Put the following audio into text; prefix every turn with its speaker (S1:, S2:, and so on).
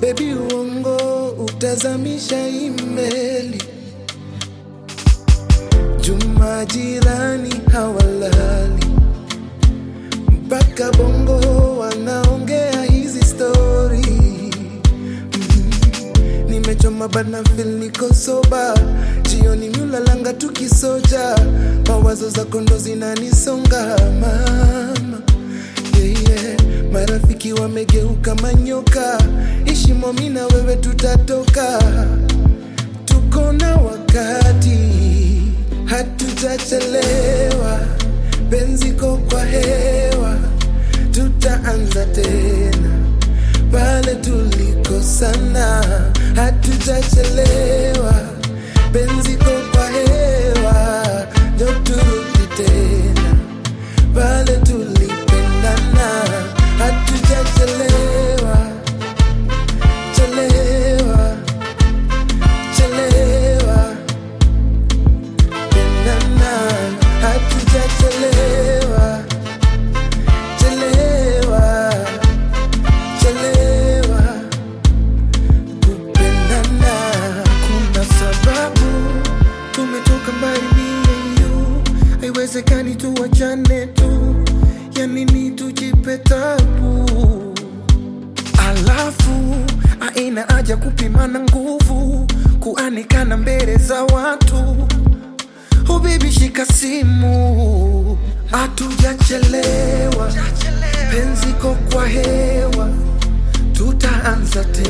S1: bebi, uongo utazamisha imeli. Juma jirani hawalali mpaka bongo wanaongea hizi stori nimechoma bana fil niko soba jioni miulalanga tukisoja mawazo za kondo zinanisonga mama yeah, yeah. marafiki wamegeuka manyoka ishimo mi na wewe tutatoka tuko na wakati hatujachelewa benziko kwa hewa tutaanza tena pale tulikosana, hatujachelewa, benziko kwa hewa, njo turudi tena pale tulipendana, hatujachelewa, chelewa, chelewa, pendana, hatujachelewa, chelewa chelewa kupendana. Kuna sababu tumetoka mbali mie yu, haiwezekani tuwachane tu, ya nini tujipe tabu? Alafu aina haja kupimana nguvu, kuanikana mbele za watu. Oh baby, shika simu, hatujachelewa, penziko kwa hewa, tutaanza tena